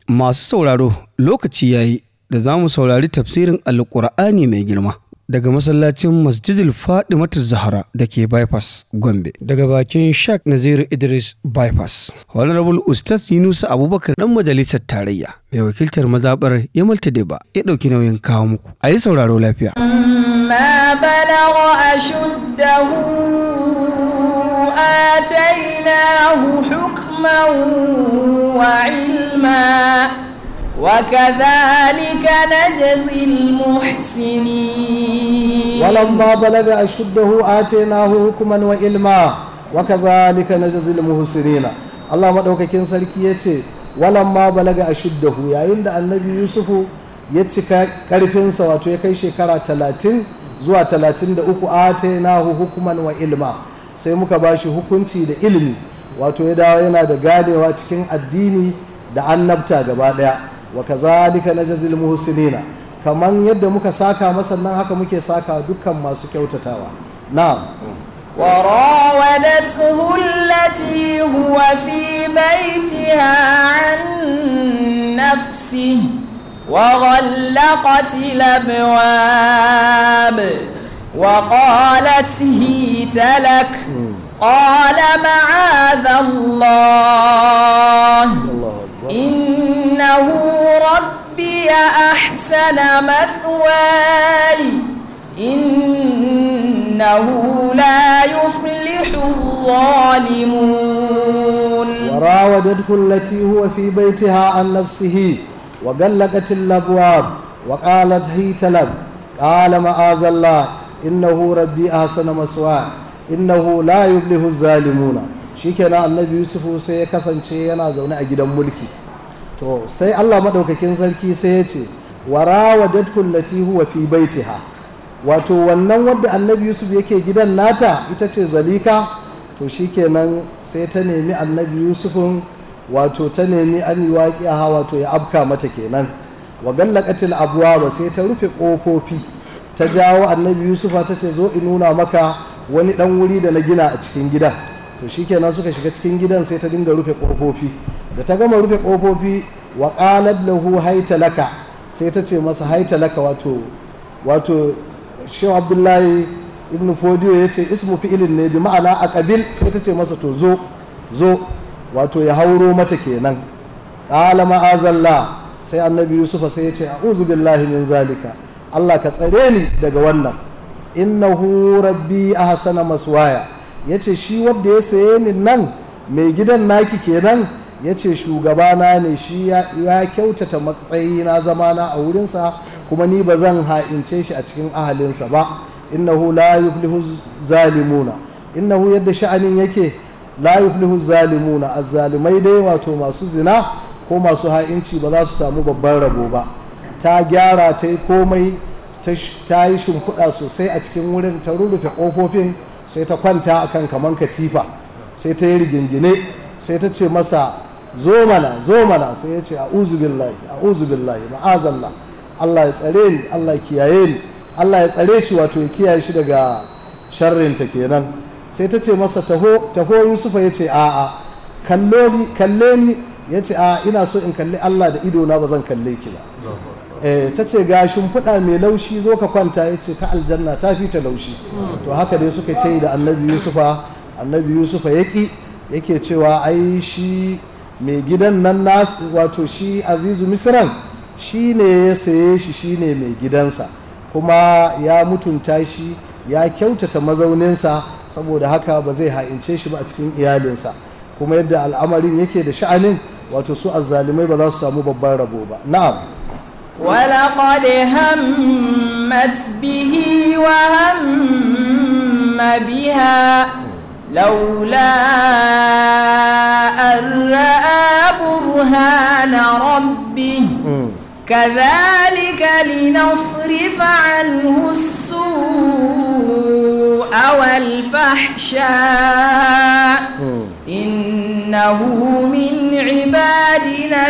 Masu sauraro lokaci yayi da za mu saurari tafsirin Alƙur'ani mai girma daga masallacin Masjidil Fadimatu Zahra da ke Bypass Gombe daga bakin Sheikh Naziru Idris Bypass. Honorable Ustaz Yunusa Abubakar dan majalisar tarayya mai wakiltar mazabar Yamal Tadeba ya ɗauki nauyin kawo muku. A yi sauraro lafiya. ما بلغ أشده آتيناه حكما وعلما وكذلك نجزي المحسنين ولما بلغ أشده آتيناه حكما وعلما وكذلك نجزي المحسنين Allah maɗaukakin sarki ya ce walamma balaga a shuddahu yayin da annabi yusufu ya cika ƙarfinsa wato ya kai shekara talatin zuwa talatin da uku atainahu hukuman wa ilma sai muka ba shi hukunci da ilimi wato ya dawo yana da ganewa cikin addini da annabta gaba ɗaya wa kazalika najzil muhsinina kaman yadda muka saka masa nan haka muke saka dukkan masu kyautatawa na'am وراودته التي هو في بيتها عن نفسه وغلقت الابواب وقالت هيت لك قال معاذ الله إنه ربي أحسن مثواي إنه لا يفلح الظالمون وراودته التي هو في بيتها عن نفسه وغلقت الابواب وقالت هيت لك قال معاذ الله انه ربي احسن مثواي innahu la yuflihu zalimuna shikenan annabi yusufu sai ya kasance yana zaune a gidan mulki to sai Allah madaukakin sarki sai ya ce warawadatu allati huwa fi baitiha wato wannan wadda annabi yusuf yake gidan nata ita ce zalika to shikenan sai ta nemi annabi yusufun wato ta nemi an yi waƙiya wato ya afka mata kenan wa gallaqatil abwaba sai ta rufe ƙofofi ta jawo annabi yusufa ta ce zo in nuna maka wani dan wuri da na gina a cikin gidan to shikenan suka shiga cikin gidan sai ta dinga rufe ƙofofi da ta gama rufe ƙofofi wa qalat lahu hayta laka sai ta ce masa hayta laka wato wato shehu abdullahi ibn fodiyo ya ce ismu fi'ilin ne bi ma'ana a kabil sai ta ce masa to zo zo wato ya hauro mata kenan qala ma'azallah sai annabi yusufa sai ya ce a'udhu billahi min zalika Allah ka tsare ni daga wannan innahu rabbi ahsana maswaya yace shi wanda ya saye ni nan mai gidan naki kenan yace shugabana ne shi ya kyautata matsayi na zamana a wurinsa kuma ni ba zan ha'ince shi a cikin ahalinsa ba innahu la yuflihu zalimuna innahu yadda sha'anin yake la yuflihu zalimuna azzalimai dai wato masu zina ko masu ha'inci ba za su samu babban rabo ba ta gyara ta yi komai ta yi shimfiɗa sosai a cikin wurin ta rurrufe ƙofofin sai ta kwanta akan kaman katifa sai ta yi rigingine sai ta ce masa zo mana zo mana sai ya ce a'udhu billahi a'udhu billahi ma'azallah Allah ya tsare ni Allah ya kiyaye ni Allah ya tsare shi wato ya kiyaye shi daga sharrinta kenan sai ta ce masa taho taho Yusufa ya ce a'a kallo ni kalle ni ya ce a ina so in kalli Allah da ido na ba zan kalle ki ba eh ta ce ga shimfiɗa mai laushi zo ka kwanta ya ce ta aljanna ta fi ta laushi to haka dai suka ta yi da annabi Yusufa annabi Yusufa yaki yake cewa ai shi mai gidan nan wato shi azizu misran shi ne ya saye shi shi ne mai gidansa kuma ya mutunta shi ya kyautata mazauninsa saboda haka ba zai ha'ince shi ba a cikin iyalinsa kuma yadda al'amarin yake da sha'anin wato su azzalumai ba za su samu babban rabo ba na'am ولقد همت به وهم بها لولا أن رأى برهان ربه كذلك لنصرف عنه السوء والفحشاء إنه من عبادنا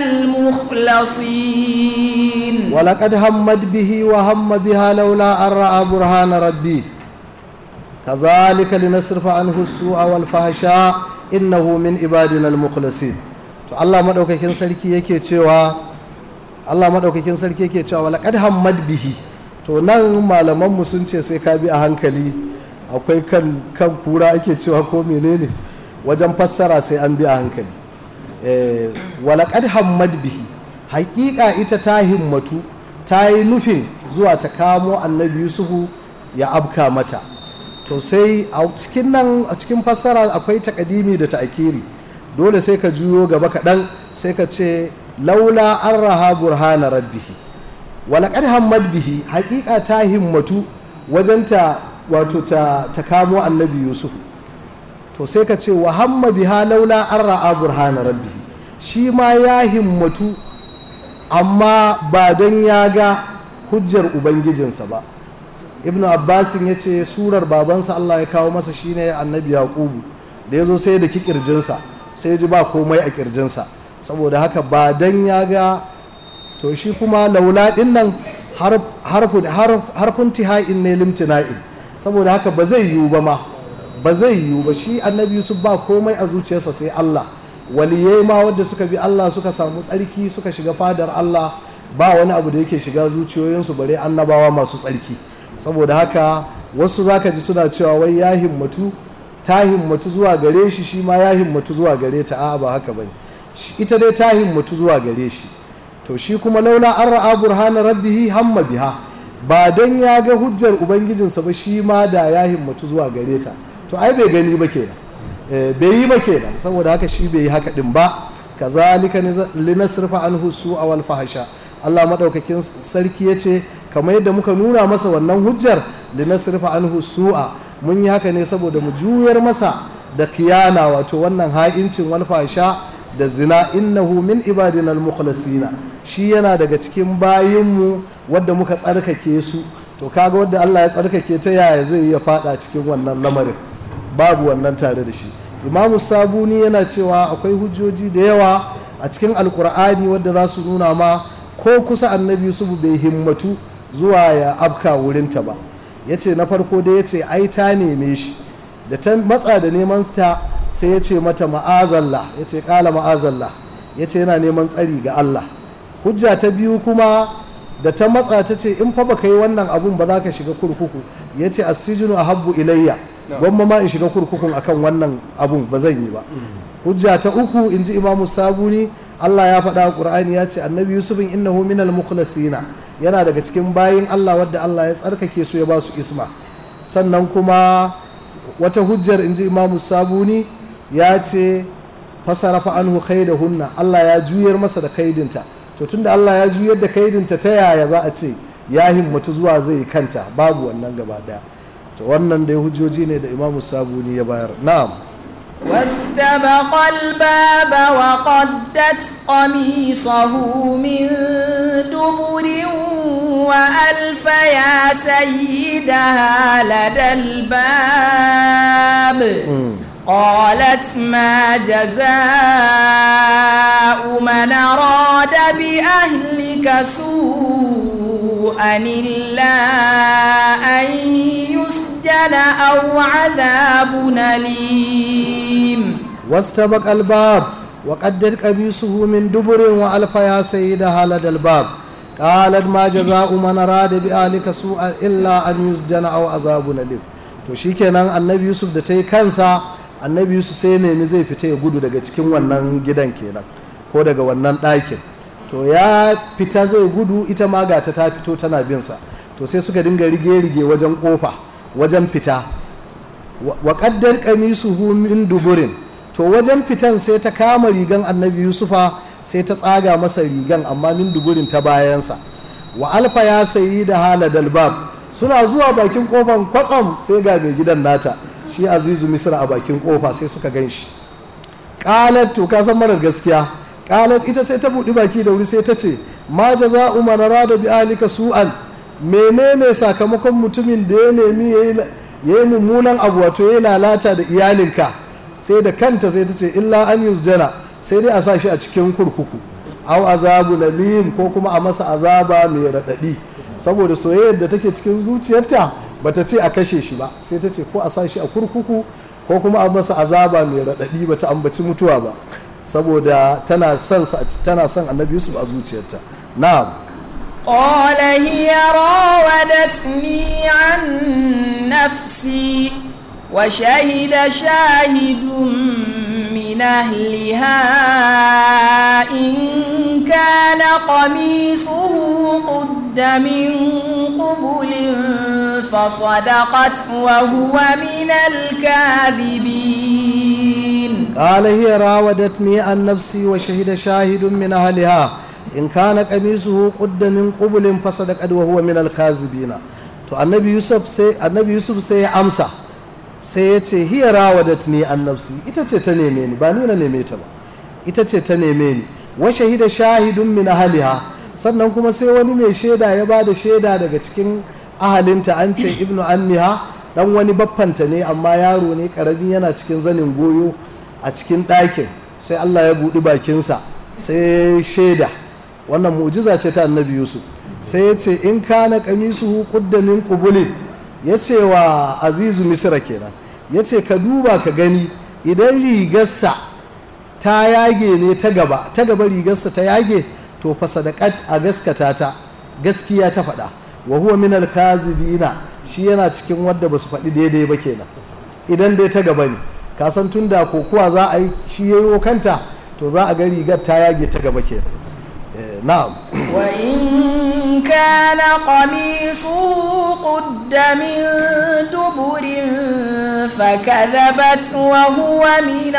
المخلصين ولقد همت به وهم بها لولا أن رأى برهان ربي كذلك لنصرف عنه السوء والفحشاء إنه من عبادنا المخلصين to Allah madaukakin sarki yake cewa Allah maɗaukakin sarki yake cewa laqad hammad bihi to nan malamanmu sun ce sai ka bi a hankali akwai kan kan kura ake cewa ko menene wajen fassara sai an bi a hankali eh, walaƙad hammad bihi haƙiƙa ita ta himmatu ta yi nufin zuwa ta kamo annabi yusufu ya abka mata to sai a cikin nan a cikin fassara akwai takadimi da ta'akiri dole sai ka juyo gaba kaɗan sai ka ce laula an raha burhana rabbihi walaƙad hammad bihi haƙiƙa ta himmatu wajen ta wato ta, ta kamo annabi yusufu to sai ka ce wa hamma biha laula an ra'a burhana rabbihi shi ma ya himmatu amma ba don ya ga hujjar ubangijinsa ba ibnu abbasin ya ce surar babansa allah ya kawo masa shine annabi yaqubu da ya zo sai da ki kirjinsa sai ji ba komai a kirjinsa saboda haka ba don ya ga to shi kuma laula din nan harfin tiha'in ne limtina'in saboda haka ba zai yiwu ba ma ba zai yiwu ba shi annabi yusuf ba komai a zuciyarsa sai allah waliyai ma wadda suka bi allah suka samu tsarki suka shiga fadar allah ba wani abu da yake shiga zuciyoyinsu bare annabawa masu tsarki saboda haka wasu zaka ji suna cewa wai ya himmatu ta himmatu zuwa gare shi shi ma ya himmatu zuwa gare ta a'a ba haka bane ita dai ta himmatu zuwa gare shi to shi kuma laula an ra'a burhana rabbihi hamma biha ba don ya ga hujjar ubangijinsa ba shi ma da ya himmatu zuwa gare ta to ai bai gani ba kenan bai yi ba kenan saboda haka shi bai yi haka din ba kazalika linasrifa anhu su'a wal fahsha Allah madaukakin sarki yace kamar yadda muka nuna masa wannan hujjar linasrifa anhu su'a mun yi haka ne saboda mu juyar masa da kiyana wato wannan ha'incin wal fahsha da zina innahu min ibadina al-mukhlasina shi yana daga cikin bayinmu wadda muka tsarkake su to kaga wadda Allah ya tsarkake ta yaya zai iya fada cikin wannan lamarin babu wannan tare da shi imamu sabuni yana cewa akwai hujjoji da yawa a cikin alkur'ani wadda za su nuna ma ko kusa annabi yusuf bai himmatu zuwa ya afka wurinta ba ya ce na farko da ya ce ai ta neme shi da ta matsa da neman ta sai ya ce mata ma'azallah ya ce kala ma'azallah ya ce yana neman tsari ga Allah hujja ta biyu kuma da ta matsa ta ce in fa baka yi wannan abun ba za ka shiga kurkuku ya ce asijinu a habbu ilayya gwamma ma in shiga kurkukun akan wannan abun ba zan yi ba hujja ta uku in ji imamu sabuni Allah ya faɗa a ƙur'ani ya ce annabi yusufin innahu minal mukhlasina yana daga cikin bayin Allah wadda Allah ya tsarkake su ya ba su isma sannan kuma wata hujjar in ji imamu sabuni ya ce fasarafa anhu hunna Allah ya juyar masa da kaidinta to tunda Allah ya juyar da kaidinta ta yaya za a ce ya himmatu zuwa zai kanta babu wannan gaba daya to wannan dai hujjoji ne da imamu sabuni ya bayar na'am واستبق الباب وقدت قميصه من دبر وألف يا سيدها لدى الباب قالت ما جزاء من أراد بأهلك سوءا إلا أن يسجن أو عذاب أليم واستبق الباب وقدر قميصه من دبر وألف يا سيدها لدى الباب قالت ما جزاء من أراد بأهلك سوءا إلا أن يسجن أو عذاب أليم to shikenan annabi yusuf da ta yi kansa annabi yusuf sai nemi zai fita ya gudu daga cikin wannan gidan kenan ko daga wannan ɗakin to ya fita zai gudu ita ma ga ta fito tana binsa to sai suka dinga rige-rige wajen kofa wajen fita wa ƙaddar ƙamisu min duburin to wajen fitan sai ta kama rigan annabi yusufa sai ta tsaga masa rigan amma min duburin ta bayansa wa alfa ya sayi da hala dalbab suna zuwa bakin kofan kwatsam sai ga mai gidan nata shi azizu misra a bakin kofa sai suka gan shi ƙalat to ka san marar gaskiya ƙalat ita sai ta buɗi baki da wuri sai ta ce ma jaza'u man arada bi ahlika su'an menene sakamakon mutumin da ya nemi ya yi mummunan abu wato ya lalata da iyalinka sai da kanta sai ta ce illa an yusjana sai dai a sa shi a cikin kurkuku au azabu nalim ko kuma a masa azaba mai raɗaɗi saboda soyayyar da take cikin zuciyarta bata ce a kashe shi ba sai ta ce ko a sa shi a kurkuku ko kuma a masa azaba mai raɗaɗi bata ambaci mutuwa ba saboda tana son tana son annabi yusuf a zuciyarta na'am قال هي راودتني عن نفسي وشهد شاهد من أهلها إن كان قميصه قد من قبل فصدقت وهو من الكاذبين قال هي راودتني عن نفسي وشهد شاهد من أهلها in kana qamisuhu qudda min qublin fasadaqat wa huwa min al-kazibina to annabi yusuf sai annabi yusuf sai ya amsa sai ya ce hiya rawadatni an nafsi ita ce ta neme ni ba ni na neme ta ba ita ce ta neme ni wa shahida shahidun min ahliha sannan kuma sai wani mai shaida ya bada shaida daga cikin ahalinta an ce ibnu ammiha dan wani baffanta ne amma yaro ne karami yana cikin zanin goyo a cikin ɗakin sai Allah ya buɗi bakinsa sai shaida wannan mu'jiza ce ta annabi yusuf sai ya ce in kana kamisuhu qudda min qubulin ya ce wa azizu misra kenan ya ce ka duba ka gani idan rigarsa ta yage ne ta gaba ta gaba rigarsa ta yage to fa sadaqat a gaskata ta gaskiya ta faɗa wa huwa min al-kazibina shi yana cikin wadda basu faɗi daidai ba kenan idan dai ta gaba ne ka san tun da kokuwa za a yi shi yayo kanta to za a ga rigar ta yage ta gaba kenan Eh, na'am وإن كان قميصه قد من دبر فكذبت وهو من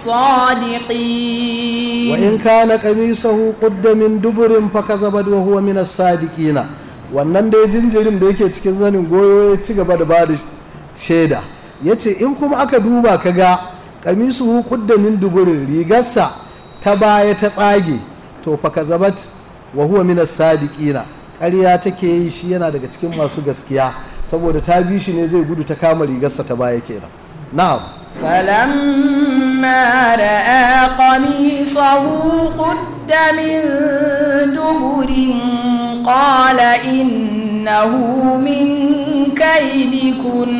الصادقين وإن كان قميصه قد من دبر فكذبت وهو من الصادقين wannan dai jinjirin da yake cikin zanin goyo ya ci gaba da ba da shaida ya ce in kuma aka duba ka ga kamisu kudda min duburin rigarsa ta baya ta tsage to fa kazabat wa huwa min as-sadiqina ƙarya take yi shi yana daga cikin masu gaskiya saboda ta bi shi ne zai gudu ta kama rigarsa ta baya kenan na'am فلما رأى قميصه قد من دبر قال إنه من كيدكن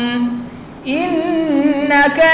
إن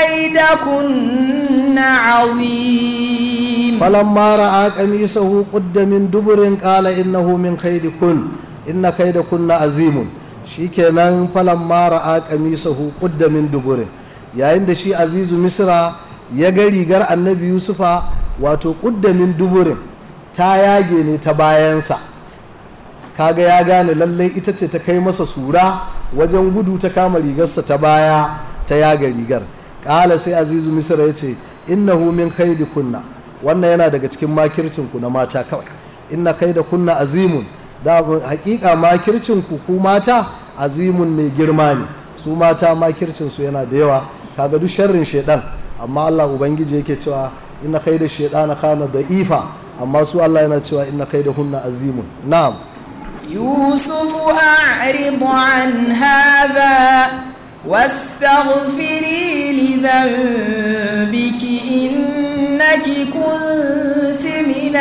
كيدكن عظيم فلما راى قميصه قد من دبر قال انه من كيدكن ان كيدكن عظيم shikenan falamma ra'a qamisahu qudda min duburin yayin da shi azizu misra ya ga rigar annabi yusufa wato qudda min duburin ta yage ne ta bayansa kaga ya gane lallai ita ce ta kai masa sura wajen gudu ta kama rigarsa ta baya ta yaga rigar ƙala sai azizu misra ya ce innahu min kaidi kunna wannan yana daga cikin makircin ku na mata kawai inna kai da kunna azimun da hakika makircin ku ku mata azimun mai girma ne su mata makircin su yana da yawa kaga duk sharrin shedan amma Allah ubangiji yake cewa inna kai da shedana kana da ifa amma su Allah yana cewa inna kai da hunna azimun na'am يوسف أعرض عن هذا واستغفري لذنبك إنك كنت من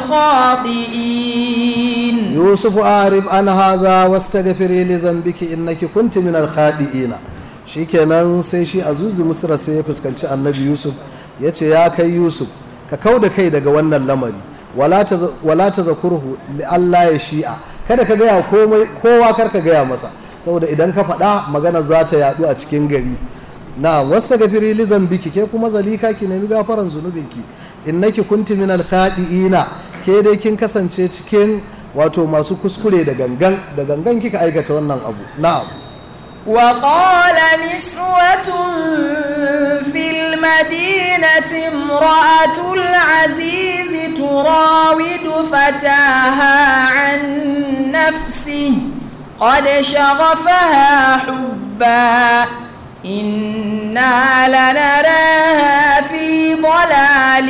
الخاطئين يوسف أعرف عن هذا واستغفري لذنبك إنك كنت من الخاطئين shikenan sai shi azuzu misra sai ya fuskanci annabi yusuf ya ce ya kai yusuf ka kau da kai daga wannan lamari wala ta zakurhu Allah ya shi'a kada ka gaya komai kowa kar ka gaya masa saboda idan ka faɗa magana za ta yaɗu a cikin gari na wasu gafiri lizan biki ke kuma zalika ki nemi gafaran zunubinki innaki kunti min alkhadiina ke dai kin kasance cikin wato masu kuskure da gangan da gangan kika aikata wannan abu na'am وقال نسوة في المدينة امرأة العزيز تراود فتاها عن نفسه قد شغفها حبا إنا لنراها في ضلال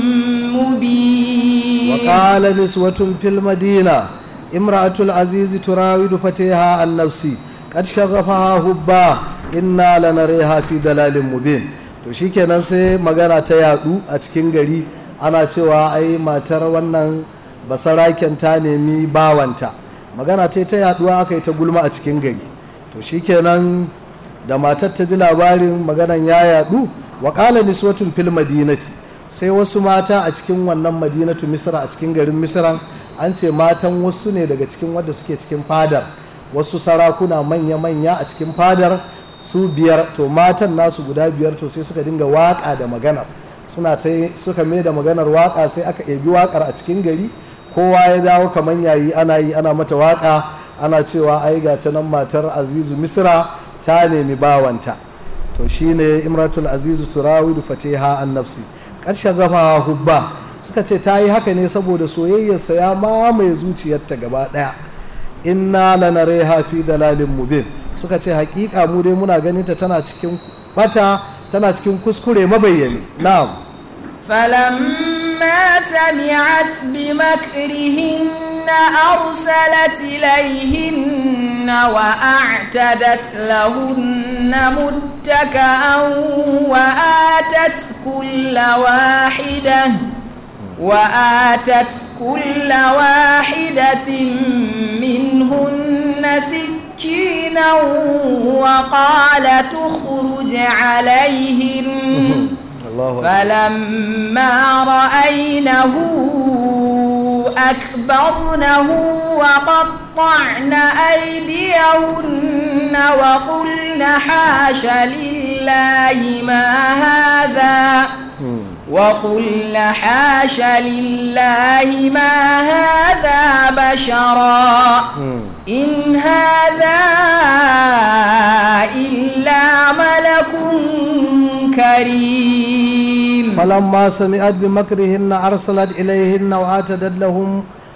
مبين وقال نسوة في المدينة امرأة العزيز تراود فتاها عن نفسه kad shagafaha hubba inna lanariha fi dalalin mubin to shikenan sai magana ta yadu a cikin gari ana cewa ai matar wannan basaraken ta nemi bawanta magana ta ta yaduwa aka yi ta gulma a cikin gari to shikenan da matar ta ji labarin maganan ya yadu wa qala niswatun fil madinati sai wasu mata a cikin wannan madinatu misra a cikin garin misra an ce matan wasu ne daga cikin wadda suke cikin fadar wasu sarakuna manya-manya a cikin fadar su biyar to matan nasu guda biyar to sai suka dinga waka da maganar suna ta suka mai da maganar waka sai aka ebi wakar a cikin gari kowa ya dawo kamar yayi ana yi ana mata waka ana cewa ai ga ta nan matar azizu misra ta nemi bawanta to shine imratul azizu turawidu fatiha an nafsi ƙarshen gama hubba suka ce ta yi haka ne saboda soyayyarsa ya mamaye zuciyarta gaba ɗaya inna lanare fi dalalin mubin suka ce hakika mu dai muna ganin ta tana cikin bata tana cikin kuskure mabayyani na'am فلما سمعت بمكرهن أرسلت إليهن وأعتدت لهن متكأ وآتت كل واحدة وآتت كل واحدة منهن سكينا وقالت اخرج عليهن الله فلما رأينه أكبرنه وقطعن أيديهن وقلن حاش لله ما هذا وقلن حاش لله ما هذا بشرا إن هذا إلا ملك كريم فلما سمعت بمكرهن أرسلت إليهن وآتدت لهم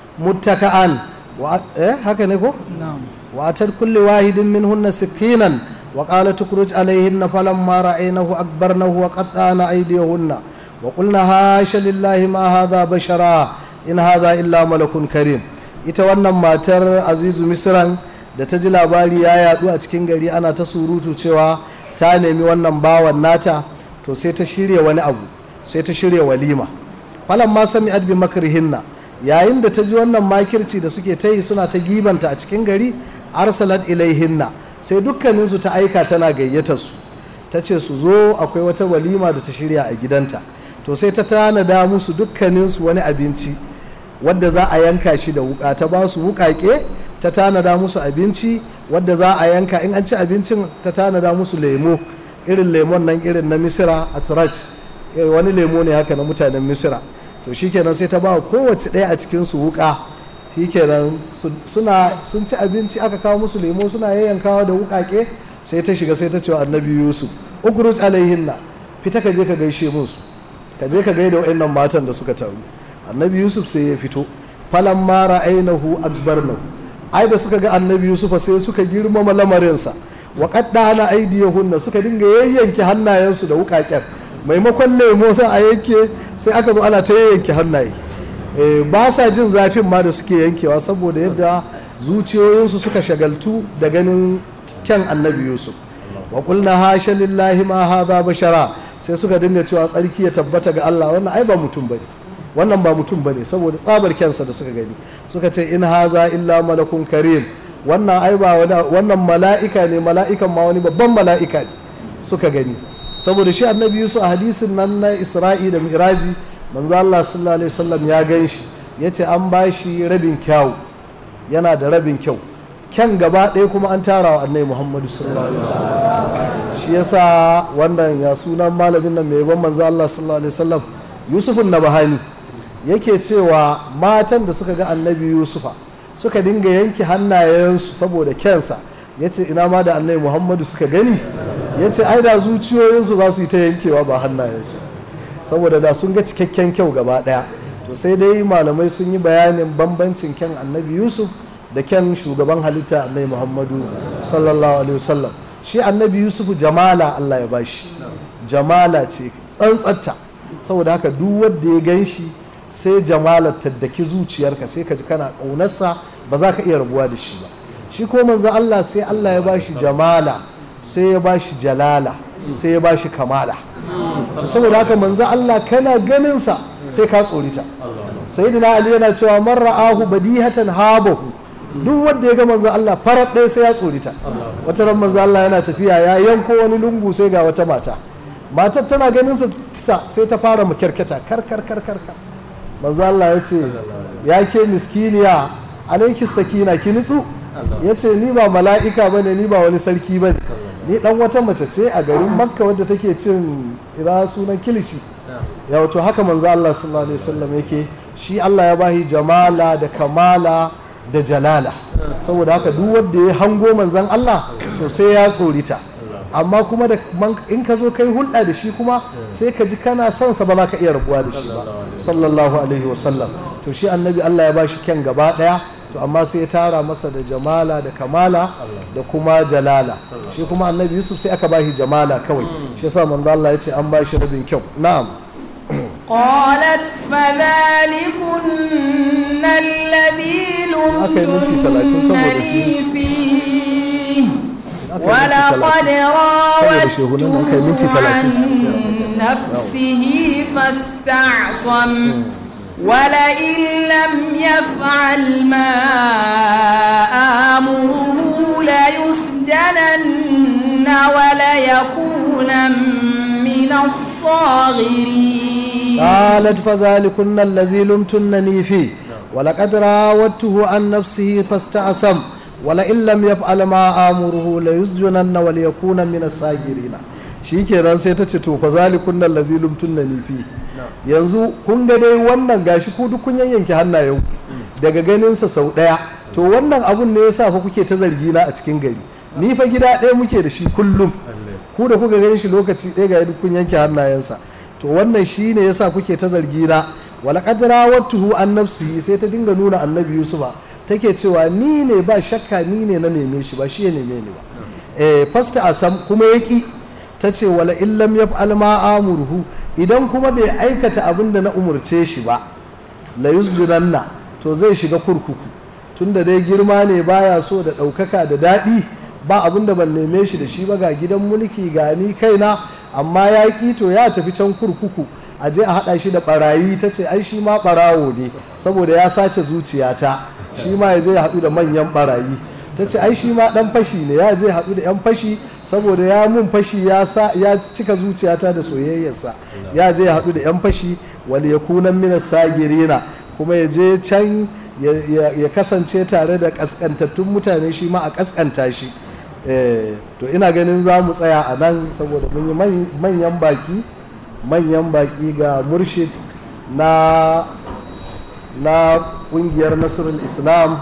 متكئا وأ... إيه هكذا نقول na'am وأتت كل واحد منهن سكينا وقالت تخرج عليهن فلما رأينه أكبرنه وقطعن أيديهن وقلنا هاش لله ما هذا بشرا إن هذا إلا ملك كريم ita wannan matar azizu misran da ta ji labari ya yadu a cikin gari ana ta surutu cewa ta nemi wannan bawan nata to sai ta shirya wani abu sai ta shirya walima falan ma sami adbi makrihinna yayin da ta ji wannan makirci da suke ta yi suna ta gibanta a cikin gari arsalat ilaihinna sai dukkaninsu ta aika tana gayyata su ta ce su zo akwai wata walima da ta shirya a gidanta to sai ta tanada musu dukkaninsu wani abinci wadda za a yanka shi da wuka ta ba su wukake ta tanada musu abinci wadda za a yanka in an ci abincin ta tanada musu lemo irin lemon nan irin na misira a turaj wani lemo ne haka na mutanen misira to shikenan sai ta ba wa kowace ɗaya a cikin su wuka shikenan su- suna sun ci abinci aka kawo musu lemo suna yayyankawa da wukake sai ta shiga sai ta ce wa annabi yusuf ukhruj alaihinna fita ka je ka gaishe musu ka je ka gaida wa'annan matan da suka taru annabi yusuf sai ya fito falan mara ainihu akbarnahu ai da suka ga annabi yusuf sai suka girmama lamarinsa wa qaddana aydiyahunna suka dinga yayyanke hannayensu da wukaken maimakon lemo sai a yanke sai aka zo ana ta yayyanke hannaye Eh, ba sa jin zafin ma da suke yankewa saboda yadda zuciyoyinsu suka shagaltu da ganin kyan annabi yusuf wa qulna hasha lillahi ma hadha bashara sai suka dinga cewa tsarki ya tabbata ga Allah wannan ai ba mutum bane wannan ba mutum bane saboda tsabar kyansa da suka gani suka ce in haza illa malakun karim wannan ai ba wani- wannan mala'ika ne mala'ikan ma wani babban mala'ika ne suka gani saboda shi annabi yusuf a hadisin nan na isra'i da miraji manzo Allah sallallahu alaihi wasallam ya gan shi yace an ba shi rabin kyau yana da rabin kyau kyan gaba ɗaya kuma an tara wa annabi muhammadu sallallahu alaihi wasallam shi yasa wannan ya sunan malamin nan mai ban manzo Allah sallallahu alaihi wasallam yusufun nabahani yake cewa matan da suka ga annabi yusufa suka dinga yanke hannayensu saboda kyansa yace ina ma da annabi muhammadu suka gani yace ai da zuciyoyinsu za su yi ta yankewa ba hannayensu saboda da sun ga cikakken kyau gaba daya to sai dai malamai sun yi bayanin bambancin kyan annabi yusuf da kyan shugaban halitta annabi muhammadu sallallahu alaihi wasallam shi annabi yusuf jamala allah ya bashi jamala ce tsantsatta saboda haka duk wanda ya gan shi sai jamalar taddaki zuciyarka sai ka ji kana ƙaunarsa ba za ka iya rabuwa da shi ba shi ko manzo allah sai allah ya bashi jamala sai ya bashi jalala sai ya bashi kamala to saboda haka manzo Allah kana ganinsa sai ka tsorita sayyidina ali yana cewa man ra'ahu badihatan habahu duk wanda ya ga manzo Allah farar ɗaya sai ya tsorita wata ran manzo Allah yana tafiya ya yanko wani lungu sai ga wata mata matar tana ganin sa sai ta fara makyarkata kar kar kar kar kar manzo Allah ya ce ya ke miskiniya alaiki sakina ki nutsu ya ce ni ba mala'ika ba ne ni ba wani sarki ba ne ni dan wata mace ce a garin makka wadda take cin ira sunan kilishi ya wato haka manzo Allah sallallahu alaihi wasallam yake shi Allah ya bahi jamala da kamala da jalala saboda haka duk wanda ya hango manzon Allah to sai ya tsorita amma kuma da in ka zo kai hulɗa da shi kuma sai ka ji kana son sa ba za ka iya rabuwa da shi ba sallallahu alaihi wasallam to shi annabi Allah ya bashi kyan gaba daya to amma sai ya tara masa da jamala da kamala da kuma jalala shi kuma annabi Yusuf sai aka bashi jamala kawai shi yasa manzo Allah ya ce an bashi rabin kyau na'am قالت فذلكن الذي Aka yi minti talatin saboda shi. لمتنني فيه Aka yi minti ولقد talatin. Saboda shehunan nan kai minti راودته talatin. عن نفسه فاستعصم ولئن لم يفعل ما آمره ليسجنن وليكون من الصاغرين قالت فذلكن الذي لمتنني فيه ولقد راودته عن نفسه فاستعصم ولئن لم يفعل ما آمره ليسجنن وليكون من الساجرين shikenan sai ta ce to fa zalikun nan lazi lumtunnani fi yanzu kun ga dai wannan gashi ku duk kun yanyanke hannayen daga ganinsa sau ɗaya to wannan abun ne yasa fa kuke ta zargi na a cikin gari ni fa gida ɗaya muke da shi kullum ku da kuka gani shi lokaci ɗaya ga duk kun yanke hannayensa to wannan shi ne yasa kuke ta zargi na wala qadra wattuhu an nafsihi sai ta dinga nuna annabi yusufa take cewa ni ne ba shakka ni ne na neme shi ba shi ya neme ni ba eh fasta asam kuma yaki ta ce wala illam yaf'al ma amurhu idan kuma bai aikata abin da na umurce shi ba la yusjunanna to zai shiga kurkuku tunda dai girma ne baya so da ɗaukaka da daɗi ba abin da ban neme shi da shi ba ga gidan mulki ga ni kaina amma ya ƙi to ya tafi can kurkuku a je a haɗa shi da ɓarayi ta ce ai shi ma ɓarawo ne saboda ya sace zuciyata shi ma ya je ya haɗu da manyan ɓarayi ta ce ai shi ma ɗan fashi ne ya je haɗu da 'yan fashi saboda ya mun fashi ya sa ya cika zuciyata da soyayyarsa ya je ya haɗu da 'yan fashi wal yakunan minas sagirina kuma ya je can ya- ya ya kasance tare da kaskantattun mutane shi ma a kaskanta shi Eh, to ina ganin za mu tsaya a nan saboda mun yi man- manyan baki manyan baki ga murshid na na kungiyar nasrul islam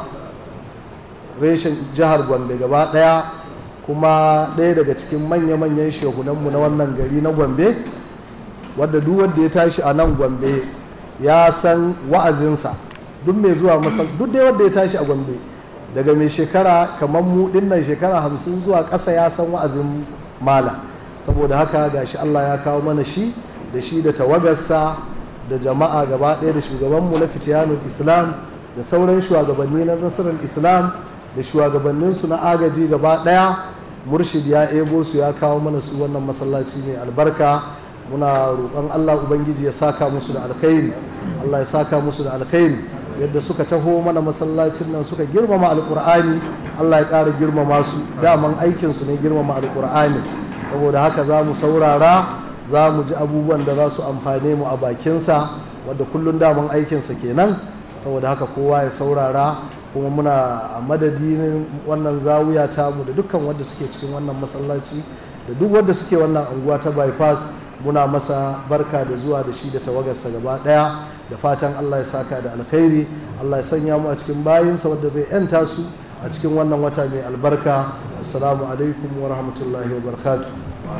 reshen jihar gombe gaba daya kuma ɗaya daga cikin manya-manyan shehunanmu na wannan gari na gombe wadda duk wanda ya tashi a nan gombe ya san wa'azinsa duk mai zuwa masal duk dai wanda ya tashi a gombe daga mai shekara kamar mu dinnan shekara hamsin zuwa ƙasa ya san wa'azin mala saboda haka gashi Allah ya kawo mana shi da shi da tawagarsa da jama'a gaba ɗaya da shugabanmu na fitiyanul islam da sauran shugabanni na nasarar islam da shugabanninsu na agaji gaba ɗaya murshid ya ebo su ya kawo mana su wannan masallaci mai albarka muna roƙon Allah Ubangiji ya saka musu da alkhairi Allah ya saka musu da alkhairi yadda suka taho mana masallacin nan suka girmama alkur'ani Allah ya ƙara girmama su daman aikinsu ne girmama alkur'ani saboda haka za mu saurara za mu ji abubuwan da za su amfane mu a bakinsa wadda kullum daman aikinsa kenan saboda haka kowa ya saurara kuma muna a madadin wannan zawiya tamu da dukkan wanda suke cikin wannan masallaci da duk wanda suke wannan anguwa ta bypass muna masa barka da zuwa da shi da tawagarsa gaba daya da fatan Allah ya saka da alkhairi Allah ya sanya mu a cikin bayinsa wadda zai yanta su a cikin wannan wata mai albarka assalamu alaikum wa rahmatullahi wa barakatuh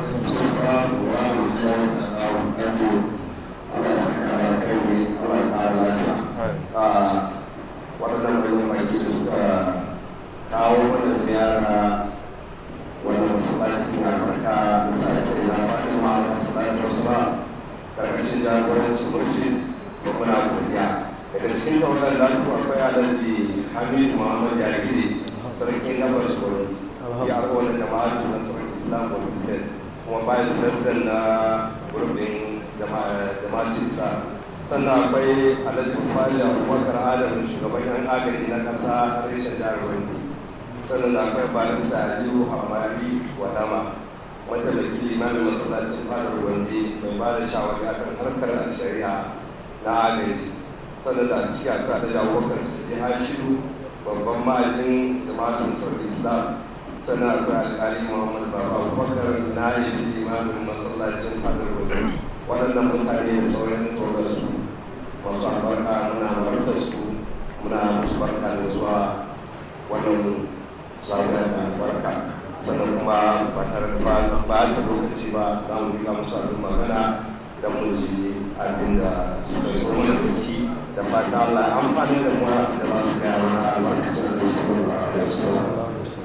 waɗannan manyan baki da suka kawo mana ziyara wani masallaci na barka da sake da fatima da salatu wasalam karkashin jagorancin murshid da muna godiya daga cikin tawagar lafiya akwai alhaji hamidu muhammad jariri sarkin gabar shugabani ya arwa wani jama'a na sarkin islam wa muslim kuma bayan president na gurbin jama'ar islam sannan akwai alhaji bufali abubakar adam shugaban yan agaji na kasa reshen jihar wani sannan da akwai barista aliyu hamari wadama wata da ke limamin masallacin fadar wande mai ba da shawari akan harkar shari'a na agaji sannan da ciki akwai da jawabakar sai hashiru babban ma'ajin jama'atun sarki islam sannan akwai alƙali muhammad baba abubakar na yi limamin masallacin fadar wajen waɗannan mutane da sauran togarsu masu albarka muna martar su muna musu barka da zuwa wannan zaɓen mai albarka sannan kuma ba tare da ba ta lokaci ba za mu riga musu abin magana da mu ji abin da suka zo mana da shi da fata Allah ya amfani da mu da ba su gaya mana albarkacin da su ba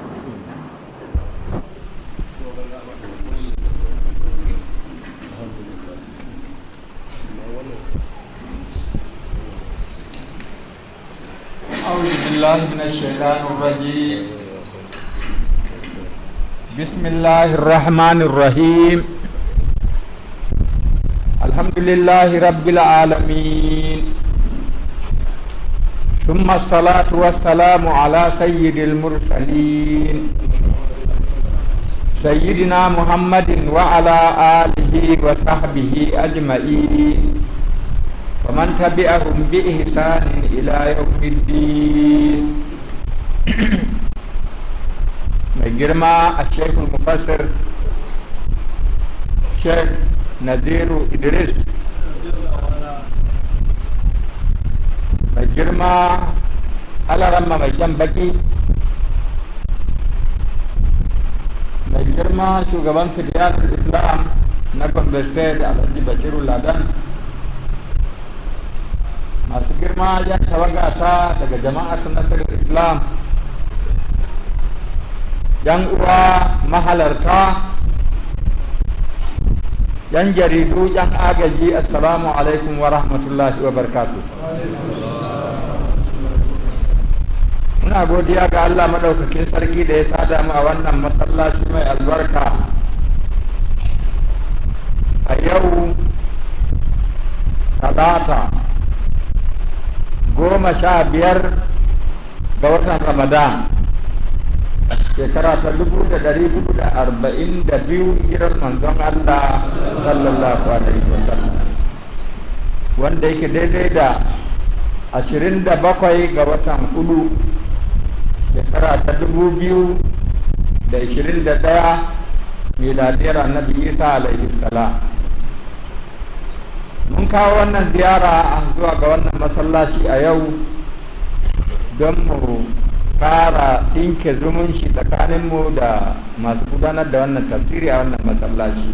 أعوذ بالله من الشيطان الرجيم بسم الله الرحمن الرحيم الحمد لله رب العالمين ثم الصلاة والسلام على سيد المرسلين سيدنا محمد وعلى آله وصحبه أجمعين ومن تبعهم بإحسان إلى يوم الدين mai girma a shekul mufassir sheikh naziru idris mai girma alaramma mai jan baki mai girma shugaban fidiyar islam na gombe state alhaji bashiru ladan masu girma yan tawagata daga jama'ar nasarar islam yan uwa mahalarta yan jaridu yan agaji assalamu alaikum wa rahmatullahi wa barkatu muna godiya ga allah maɗaukakin sarki da ya sada mu a wannan masallaci mai albarka a yau talata goma sha biyar ga watan ramadan shekara ta dubu da dari hudu da arba'in da biyu hijirar manzon allah sallallahu alaihi wasallam wanda yake daidai da ashirin da bakwai ga watan hudu shekara ta dubu biyu da ashirin da ɗaya miladiyar annabi isa alaihi salam mun kawo wannan ziyara zuwa ga wannan masallaci a yau don mu kara ɗinke zumunci tsakaninmu da masu gudanar da wannan tafsiri a wannan masallaci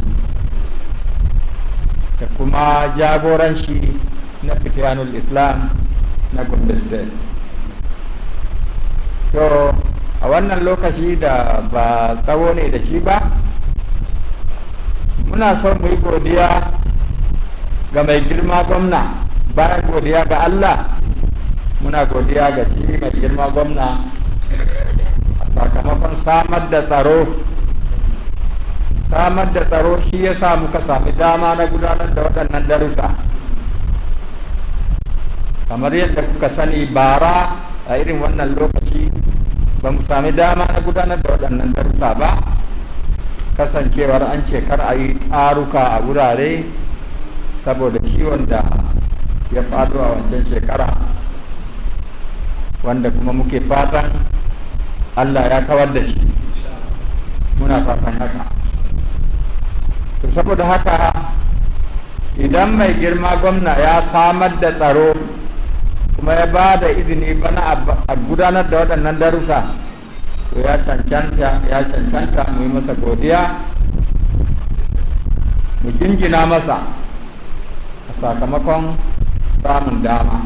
da kuma jagoranci na fitiyanul islam na gombe state to a wannan lokaci da ba tsawo ne da shi ba muna son mu yi godiya ga mai girma gwamna bayan godiya ga Allah muna godiya ga shi mai girma gwamna a sakamakon samar da tsaro samar da tsaro shi ya sa muka sami dama na gudanar da waɗannan darussa kamar yadda kuka sani bara a irin wannan lokaci ba mu sami dama na gudanar da waɗannan darussa ba kasancewar an ce kar a yi taruka a wurare saboda ciwon da ya faɗo a wancan shekara wanda kuma muke fatan allah ya kawar da shi muna fatan haka to saboda haka idan mai girma gwamna ya samar da tsaro kuma ya ba da izini bana a gudanar da waɗannan darussa to ya cancanta ya cancanta mu yi masa godiya mu jinjina masa a sakamakon samun dama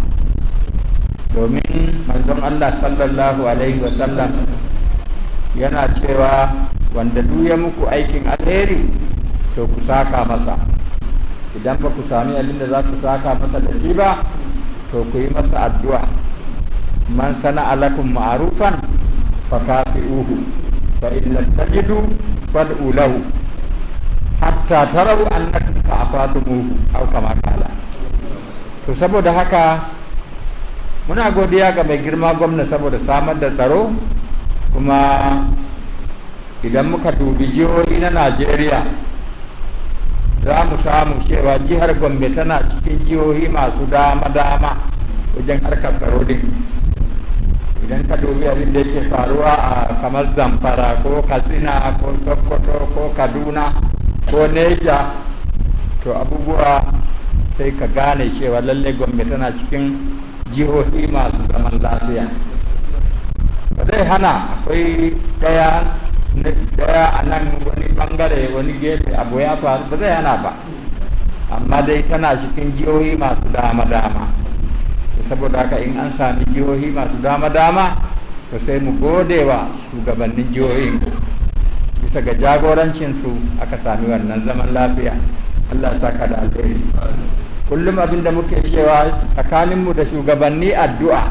domin manzon Allah sallallahu alaihi wasallam yana cewa wanda duk ya muku aikin alheri to ku saka masa idan ba ku sami abin da za ku saka masa da shi ba to ku yi masa addu'a man sana alakum ma'rufan fa kafi'uhu fa in lam tajidu fad'u lahu hatta tarau annakum ka'afatumuhu aw kama kala to saboda haka muna godiya ga mai girma gwamna saboda samar da tsaro kuma idan muka dubi jihohi na najeriya za mu samu cewa jihar gombe tana cikin jihohi masu dama-dama wajen harkar tsaro din idan ka dubi abin da yake faruwa a kamar zamfara ko katsina ko sokoto ko kaduna ko neja to abubuwa sai ka gane cewa lalle gombe tana cikin jihohi masu zaman lafiya ba zai hana akwai daya daya a nan wani bangare wani gefe abu ya faru ba zai hana ba amma dai tana cikin jihohi masu dama-dama saboda haka in an sami jihohi masu dama-dama to sai mu gode wa shugabannin jihohin bisa ga jagorancinsu aka sami wannan zaman lafiya allah saka da alheri kullum abinda muke cewa tsakaninmu da shugabanni addu'a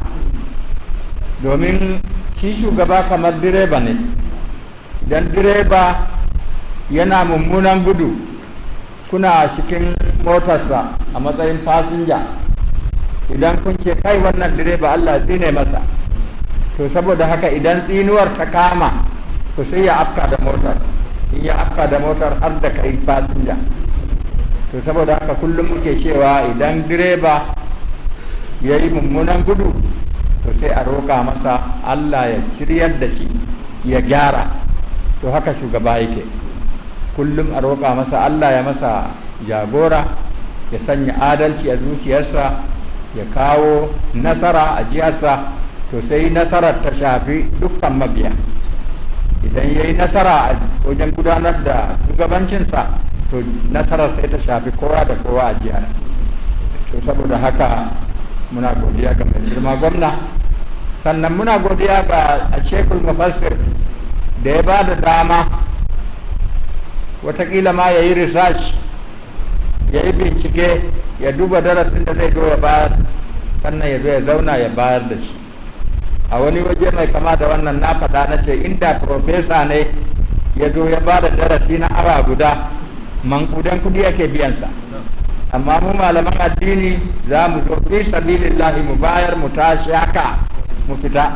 domin shi shugaba kamar direba ne idan direba yana mummunan gudu kuna cikin motarsa a matsayin fasinja idan kun ce kai wannan direba Allah tsine masa to saboda haka idan tsinuwar ta kama to sai ya afka da motar in ya afka da motar har da kai fasinja to saboda haka kullum muke cewa idan direba ya yi mummunan gudu to sai a roƙa masa Allah ya shiryar da shi ya gyara to haka shugaba yake kullum a roƙa masa Allah ya masa jagora ya sanya adalci a zuciyarsa ya kawo nasara a jiyarsa to sai nasarar ta shafi dukkan mabiya idan ya yi nasara a wajen gudanar da shugabancinsa to nasarar sai ta shafi kowa da kowa a jihar to saboda haka muna godiya ga mai girma gwamna sannan muna godiya ga a shekul mafassir da ya ba da dama watakila ma ya yi research ya yi bincike ya duba darasin da zai zo ya bayar sannan ya zo ya zauna ya bayar da shi a wani waje mai kama da wannan na faɗa na ce inda profesa ne ya zo ya ba da darasi na awa guda mankudan kudi ake biyansa amma mu malaman addini za mu zo fi sabilillahi mu bayar mu tashi haka mu fita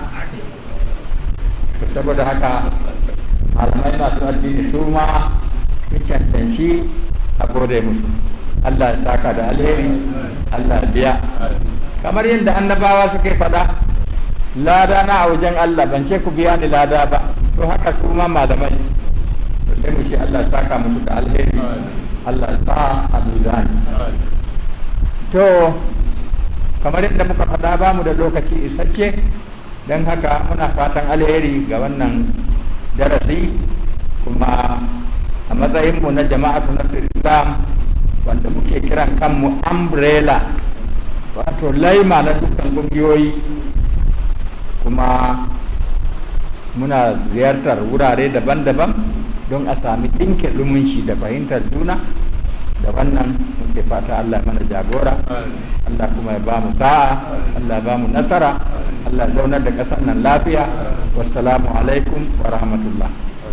saboda haka malamai masu addini su ma sun cancanci a gode musu Allah ya saka da alheri Allah ya biya kamar yadda annabawa suke faɗa lada na a wajen Allah ban ce ku biya ni lada ba to haka su ma malamai to sai mu ce Allah ya saka musu da alheri Allah ya sa a mizani to kamar yadda muka faɗa ba mu da lokaci isasshe don haka muna fatan alheri ga wannan darasi kuma a matsayinmu na jama'atu na islam wanda muke kiran kanmu umbrella wato laima na dukkan ƙungiyoyi kuma muna ziyartar wurare daban-daban don a sami ɗinkin zumunci da fahimtar juna da wannan muke fata Allah mana jagora Allah kuma ya ba mu sa'a Allah ba mu nasara Allah zaunar da ƙasar nan lafiya wassalamu alaikum wa rahmatullah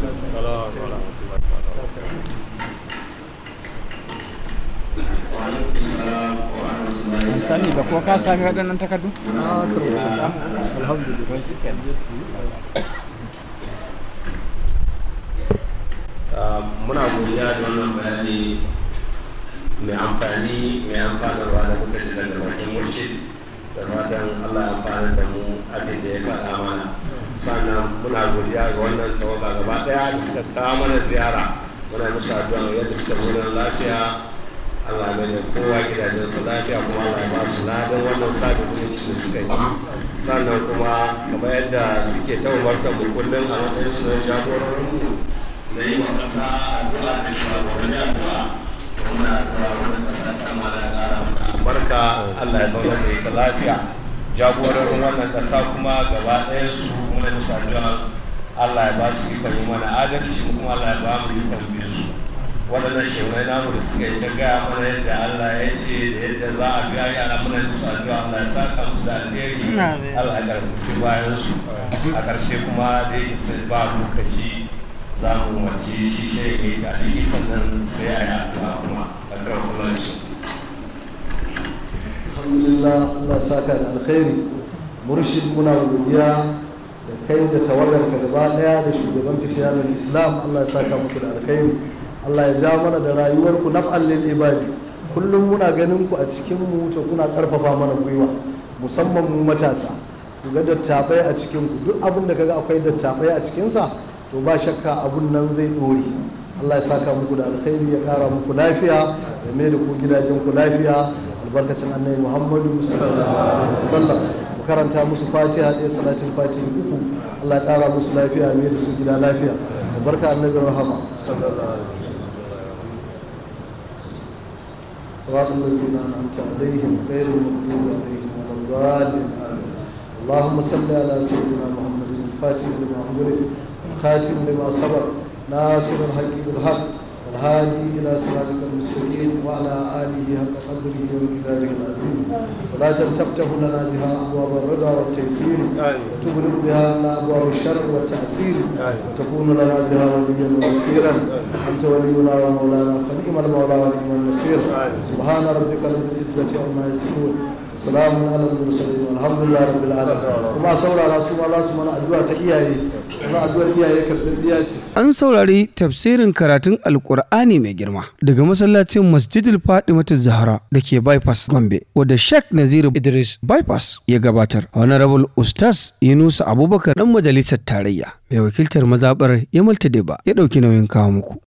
sani ba ko ka sami waɗannan takardu? muna godiya da wannan bayani mai amfani mai amfanarwa da muka ji daga bakin murshid da fatan allah ya amfana da mu abin da ya faɗa mana sannan muna godiya ga wannan tawaga gaba ɗaya da suka kawo mana ziyara muna musu addu'a yadda suka nuna lafiya allah ya mai kowa gidajensa lafiya kuma allah ya ba su ladan wannan sada zumunci da suka yi sannan kuma kamar yadda suke ta umartar mu kullum a matsayin su na jagororinmu da yi wa ƙasa addu'a da shugabanni addu'a to muna addu'a wannan ƙasa ta mana ƙara mata albarka Allah ya zauna da ita lafiya jagororin wannan ƙasa kuma gaba ɗaya su muna musu addu'a Allah ya ba su ikon yi mana adalci kuma Allah ya ba mu ikon biyu su waɗannan shehunai namu da suka yi ta gaya mana yadda Allah ya ce da yadda za a biya yara muna musu addu'a Allah ya saka musu da alheri Allah ya karfafi bayan su a ƙarshe kuma da yake sai ba lokaci za mu wace shi shi ne da aliki sannan sai a yi addu'a kuma a kan kulanci. alhamdulillah Allah saka da alkhairi murshid muna godiya da kai da tawagar ka gaba daya da shugaban fitiyanar islam Allah ya saka muku da alkhairi Allah ya ja mana da rayuwar ku naf'an lil ibadi kullum muna ganin ku a cikin mu to kuna karfafa mana gwiwa musamman mu matasa ku ga dattabai a cikin ku duk abin da kaga akwai dattabai a cikinsa to ba shakka abun nan zai dore Allah ya saka muku da alkhairi ya kara muku lafiya ya mai da ku gidajen ku lafiya albarkacin annabi Muhammadu sallallahu alaihi wasallam ku karanta musu fatiha ɗaya salatin fatiha uku Allah ya kara musu lafiya ya mai da su gida lafiya albarka annabi rahama sallallahu alaihi wasallam صراط الذين أنعمت عليهم غير المغضوب عليهم ولا الضالين آمين اللهم صل على سيدنا محمد الفاتح لما أغلق الخاتم لما سبق ناصر الحق بالحق والهادي إلى صراطك المستقيم وعلى آله حق قدره ومقداره العظيم صلاة تفتح لنا بها أبواب الرضا والتيسير وتغلق بها لنا أبواب الشر والتعسير وتكون لنا بها وليا ونصيرا أنت ولينا ومولانا فنعم المولى ونعم النصير سبحان ربك رب العزة عما يصفون salamu ala mursalin alhamdulillah rabbil alamin kuma saurara su ma za su mana addu'a ta iyaye kuma addu'ar iyaye karɓar ce An saurari tafsirin karatun Alƙur'ani mai girma daga masallacin Masjidil Fatimatu Zahra da ke Bypass Gombe wadda Sheikh Naziru Idris Bypass ya gabatar. Honorable Ustaz Yunusa Abubakar dan majalisar tarayya mai wakiltar mazaɓar Yamal Tadeba ya ɗauki nauyin kawo muku.